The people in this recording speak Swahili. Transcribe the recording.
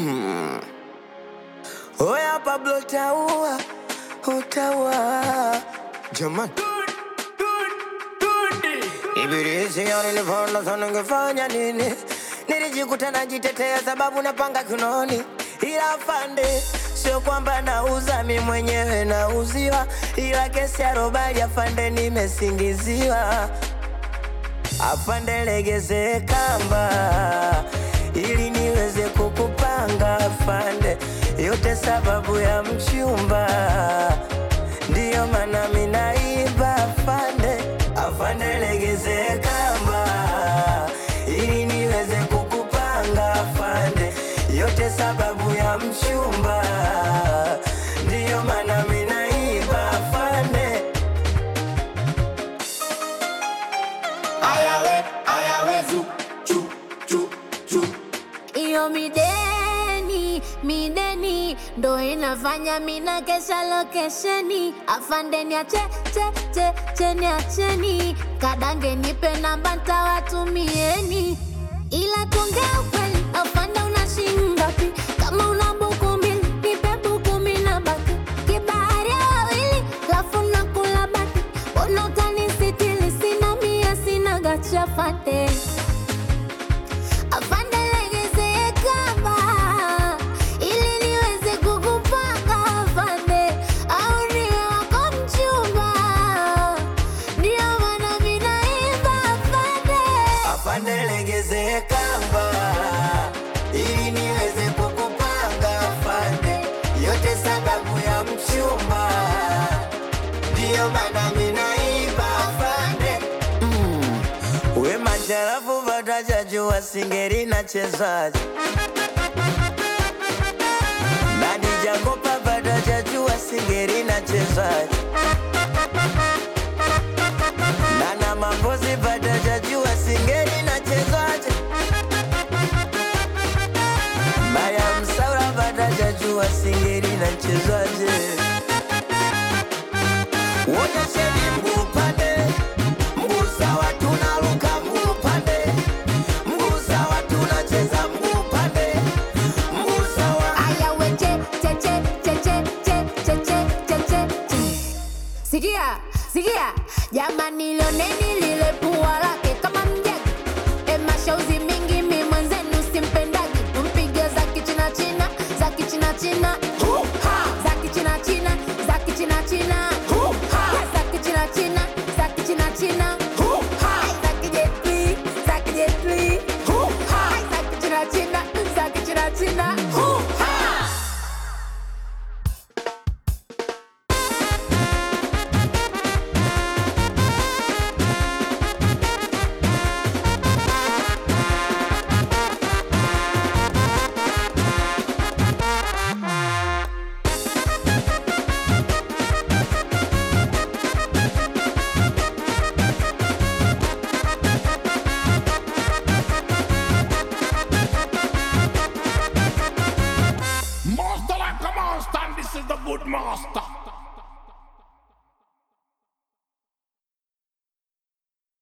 Oya Pablo utaua, utaua jamani. Ibilisi nilivona sana ningefanya nini? Nilijikuta najitetea sababu napanga kinoni, ila afande, sio kwamba nauza mi mwenyewe nauziwa, ila kesi ya robali afande, nimesingiziwa. Afande, legeze kamba ili niweze kukupanga afande, yote sababu ya mchumba, ndiyo maana minaiba afande. Afande, legeze kamba ili niweze kukupanga afande, yote sababu ya mchumba, ndiyo maana minaiba afande. Ayawe, ayawe, zu, chu, chu, chu. Iyo mideni, mideni ndo inafanya mina kesha lokesheni. Afande niache, che, che, che, niacheni. Kadange nipe namba ntawatumieni. Ila tuongea ukweli, afande una shilingi ngapi? Kama una buku mbili, nipe buku mbili na baki. Kibahari ya wawili, lafu nakula baki. Mbona utanisitiri? Sina mia, sina gacha fate. Afande legeze kamba ili niweze kukupanga afande, au niwe wako mchumba, ndio maana mimi naimba afande. Afande legeze kamba ili niweze kukupanga afande, yote sababu ya mchumba, ndiyo maana minaiba afande. Mm. We macharafu vatajajua singeri na chezaji nani Jakopa vatajajua singeri na chezaji Nana Mambozi vatajajua singeri na chezaji Maya Msaura vatajajua singeri na chezaji Wonyesheni mguu pande, mguu sawa tunaruka mguu pande, mguu sawa tunacheza mguu pande, mguu sawa Aya we che che che che che che che che che che che. Sikia, sikia, jamani lioneni lile pua lake kama mjagi. E mashauzi mingi mi mwenzenu simpendagi. Mpige za kichina china, za kichina china. Za kichina china, za kichina china. Za kichina china, za kichina china. Za kijetli, za kijetli. Za kichina china, za kichina china. Master like a monster, and this is the good master.